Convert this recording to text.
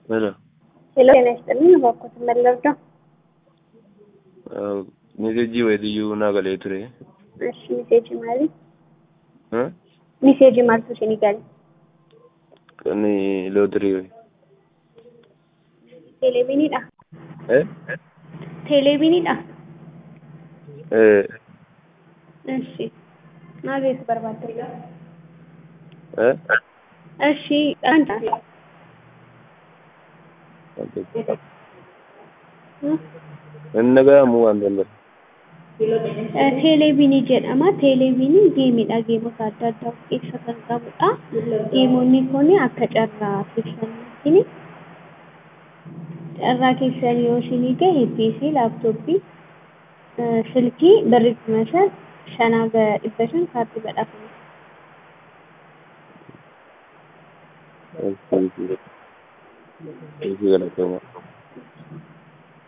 ሄሎ ሄሎ ጤና ይስጥልኝ እባክዎት መለርዳ ሜሴጂ ወይድዩ ናገሌ ቱሬ እሺ ሚሴጅ ማሊ እ ሚሴጅ ማልቱ ሲኒጋል ከኒ ሎትሪ ወይ ቴሌቪኒidha እ ቴሌቪኒidha እ እሺ ማግኘት በርባደጋ እ እሺ አንተ innagamu waan danda'u teeleeviinii jedhama teeleeviinii geemidha geemota adda addaa of keessa kan qabudha geemonni kun akka carraa keessaniitiin carraa keessan yoo isinii gahe piisii laaptooppii silkii birrii kuma shan shanaa ga dhibba shan kaardii badhaafama Isi galatoomaa.